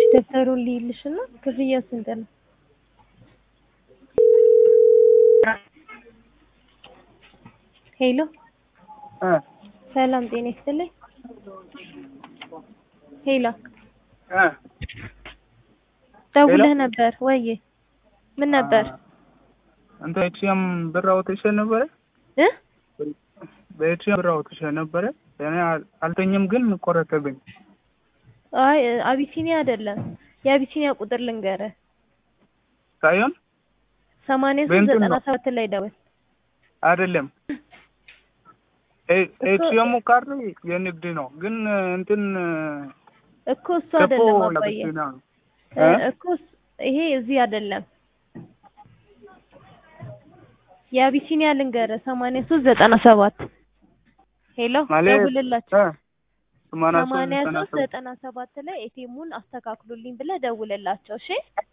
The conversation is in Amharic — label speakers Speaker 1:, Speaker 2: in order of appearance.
Speaker 1: ደብተሩን ልይልሽና ክፍያው ስንት ነው? ሄሎ
Speaker 2: እ
Speaker 1: ሰላም ጤና ይስጥልኝ። ሄሎ
Speaker 2: እ
Speaker 1: ደውለህ ነበር ወይ? ምን ነበር?
Speaker 2: አንተ ኤቲኤም ብር አውጥቼ ነበረ
Speaker 1: እ
Speaker 2: በኤቲኤም ብር አውጥቼ ነበረ እኔ አል- አልተኝም ግን ቆረጠብኝ።
Speaker 1: አይ አቢሲኒያ አይደለም። የአቢሲኒያ ቁጥር ልንገርህ
Speaker 2: ሳይሆን
Speaker 1: ሰማንያ ሶስት
Speaker 2: በእንትን
Speaker 1: ዘጠና
Speaker 2: ነው።
Speaker 1: ሰባት ላይ ደውል።
Speaker 2: አይደለም ኤ- ኤቲኤሙ ካርድ የንግድ ነው ግን እንትን
Speaker 1: እኮ እሱ አይደለም አባዬ
Speaker 2: ለብቻ ነው።
Speaker 1: እ
Speaker 2: እ?
Speaker 1: እኮ እስ- ይሄ እዚህ አይደለም። የአቢሲኒያ ልንገርህ ሰማንያ ሶስት ዘጠና ሰባት ሄሎ
Speaker 2: ማለት
Speaker 1: ደውልላቸው
Speaker 2: እ ሰማንያ ሶስት
Speaker 1: ሰማንያ
Speaker 2: ዘጠና
Speaker 1: ሶስት
Speaker 2: ሰባት
Speaker 1: ዘጠና ሰባት ላይ ኤቲኤሙን አስተካክሉልኝ ብለህ ደውልላቸው እሺ